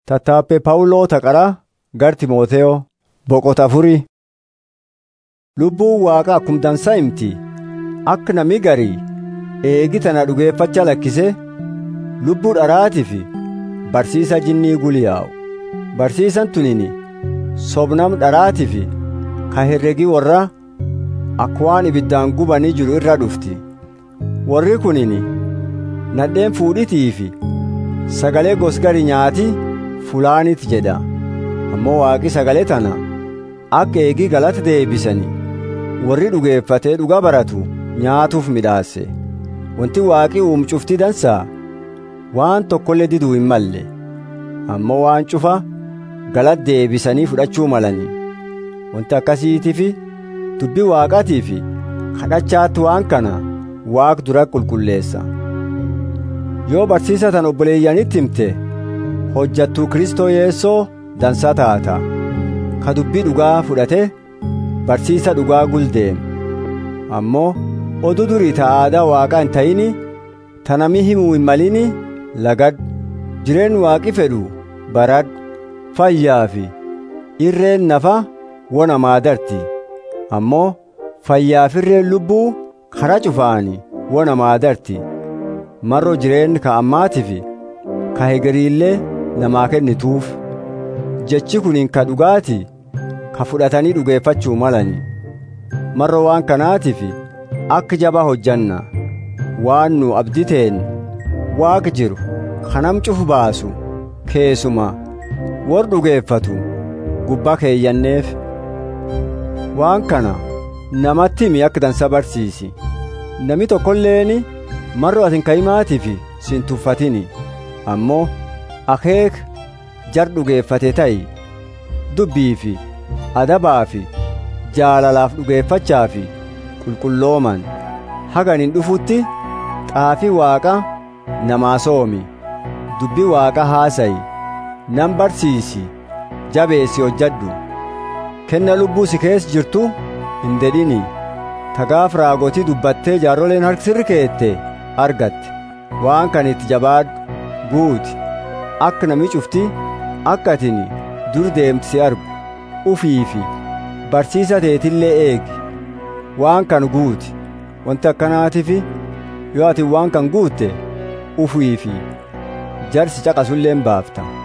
Tattaaffee Phaawuloo Taqaraa gar Timooteyoo boqota afurii. Lubbuun Waaqaa akkuma dansaa himti akka namni garii eegi tana dhugeeffachaa lakkisee lubbuu dharaatii fi barsiisa jinnii guliyaa'u. Barsiisan tunini sobnam dharaatii fi ka herregii warraa akka waan ibiddaan gubanii jiru irra dhufti. Warri kunini nadheen fuudhitii fi sagalee gosgari nyaatii fulaanit jedha. Ammoo waaqi sagalee tana akka eegii galata deebisanii warri dhugeeffatee dhuga baratu nyaatuuf midhaase. Wanti waaqi uumu cufti dansaa waan tokkollee diduu hin malle. Ammoo waan cufa galata deebisanii fudhachuu malanii. Wanti akkasiitiif dubbii waaqatii fi kadhachaatti waan kana waaq dura qulqulleessa. Yoo barsiisa tan obboleeyyanitti himte hojjattuu Kristoo Yeessoo dansaa taata. Ka dubbii dhugaa fudhate barsiisa dhugaa guldeem. Ammoo oduu durii ta aadaa waaqaa hin ta'ini tanami himuu hin malini lagadhu. Jireen waaqi fedhu baradhu. Fayyaa fi irreen nafa wona maadarti. Ammoo fayyaaf irreen lubbuu kara cufaani wona maadarti. Marro jireen ka ammaatii fi ka hegeriillee namaa kennituuf. Jechi kuniin ka dhugaati ka fudhatanii dhugeeffachuu malani. Marro waan kanaatiif akka jabaa hojjanna waan nu abditeen waaqa jiru kanam cufu baasu keessuma war dhugeeffatu gubbaa keeyyanneef. Waan kana namatti himi akka dansa barsiisi. Nami tokkolleeni marro atin ka'imaatiif sin tuffatini. Ammoo akeek jar dhugeeffate ta'i dubbii fi adabaa fi jaalalaaf dhugeeffachaa fi qulqullooman hagan hin dhufutti xaafii waaqa namaa soomi dubbii waaqa haasa'i nan barsiisi jabeessi hojjadhu kenna lubbuu si keessa jirtu hin dedhini tagaaf raagotii dubbattee jaarroleen harksirri keette argatte waan kan itti jabaadhu guuti akka nami cufti akka atini dur deemti si argu ufii fi barsiisa teetillee eegi waan kan guuti wanti akkanaatiif yoo ati waan kan guutte ufii fi jarsi caqasullee baafta